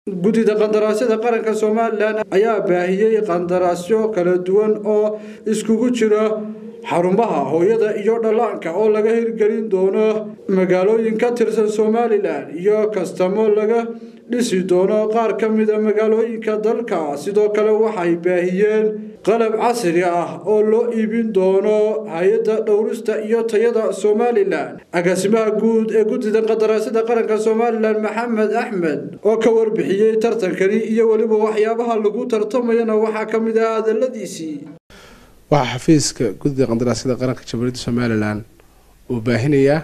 guddida qandaraasyada qaranka somalilan ayaa baahiyey qandaraasyo kala duwan oo iskugu jira xarumaha hooyada iyo dhallaanka oo laga hirgelin doono magaalooyin ka tirsan somalilan iyo kastamo laga dhisi doono qaar ka mida magaalooyinka dalka sidoo kale waxay baahiyeen qalab casri ah oo loo iibin doono hay-adda dhowrista iyo tayada somalilan agaasimaha guud ee guddida qandaraasyada qaranka somalilan maxamed axmed oo ka warbixiyey tartankani iyo weliba waxyaabaha lagu tartamayana waxaa ka mid ah hadaladiisii waxaa xafiiska guddida qandaraasyada qaranka jamhuuriyadda somalilan uu baahinayaa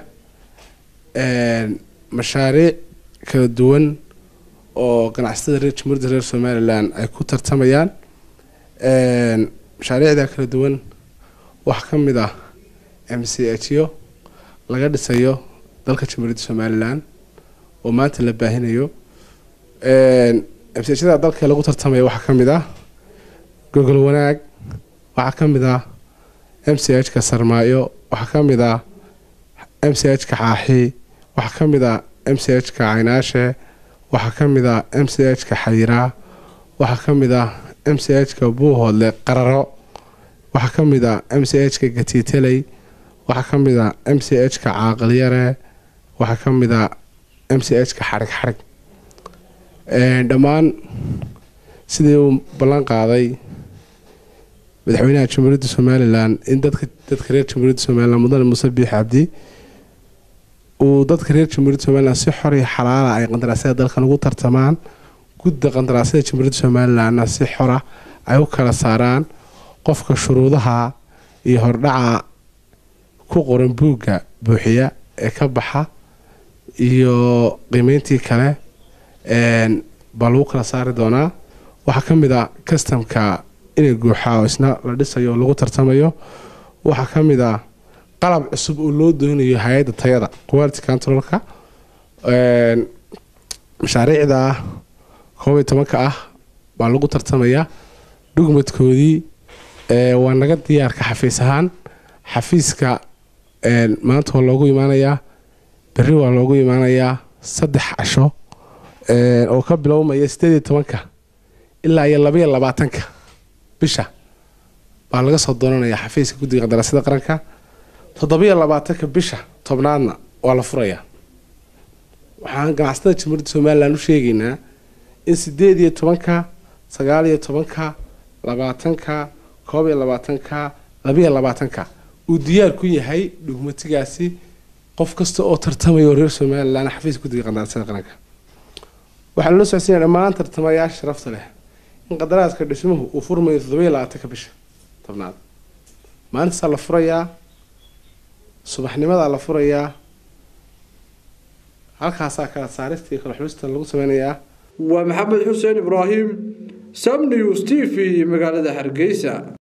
mashaariic kala duwan oo ganacsatada reer jamhuuriyadda reer somalilan ay ku tartamayaan mashaariicda kala duwan waxaa ka mid ah m c h yo laga dhisayo dalka jamhuuriyadda somalilan oo maanta la baahinayo m c hda dalka lagu tartamaya waxaa ka mid ah gogol wanaag waxaa ka mid ah m c h ka sarmaayo waxaa ka mid ah m c h ka xaaxi waxaa ka mid ah m c h ka caynaashe waxaa ka mid ah m c h ka xayiraa waxaa ka mid ah m c h ka buuhoodle qararo waxaa ka mid ah m c h ka gatiiteley waxaa ka mid ah m c h ka caaqilyare waxaa ka mid ah m c h ka xarig xarig dhammaan sidii uu ballan qaaday madaxweynaha jamhuuriyadda somalilan in dadka dadka reer jamhuuriyadda somalilan mudane muuse biix cabdi uu dadka reer jamhuuriyadda somalilan si xor iyo xalaala ay qandaraasyada dalkan ugu tartamaan gudda qandaraasyada jamhuuriyadda somalilanna si xora ay u kala saaraan qofka shuruudaha iyo hordhaca ku qoran buugga buuxiya ee ka baxa iyo qiimeyntii kale baa lagu kala saari doonaa waxaa ka mid a kastamka inay guuxaa oo isna la dhisayo oo lagu tartamayo waxaa ka mid ah qalab cusub oo loo doonayo hay-adda tayada quality controlka mashaariicda koob iyo tobanka ah baa lagu tartamayaa dhugmadkoodii waa naga diyaarka xafiis ahaan xafiiska maanta waa loogu imaanayaa berri waa loogu imaanayaa saddex casho oo ka bilowmaya sideed iyo tobanka ilaa iyo labaiyo labaatanka bisha baa laga soo doonanayaa xafiiska guddiga qandaraasyada qaranka toddobiyo labaatanka bisha tobnaadna waa la furayaa waxaan ganacsatada jamhuuriyadda somalilan u sheegaynaa in sideed iyo tobanka sagaal iyo tobanka labaatanka koob iyo labaatanka labiyo labaatanka uu diyaar ku yahay dhugmatigaasi qof kasta oo tartamayo reer somalilan xafiiska guddiga qandaraasyada qaranka waxaa lala socodsiinaya dhammaan tartamayaasha sharafta leh in qadaraaska dhismuhu uu furmayo toddobiyo labaatanka bisha tobnaad maalintasaa la furayaa subaxnimadaa la furayaa halkaasaa kala saarista iyo kala xulista lagu sameynayaa waa maxamed xuseen ibraahim sam news t v magaalada hargeysa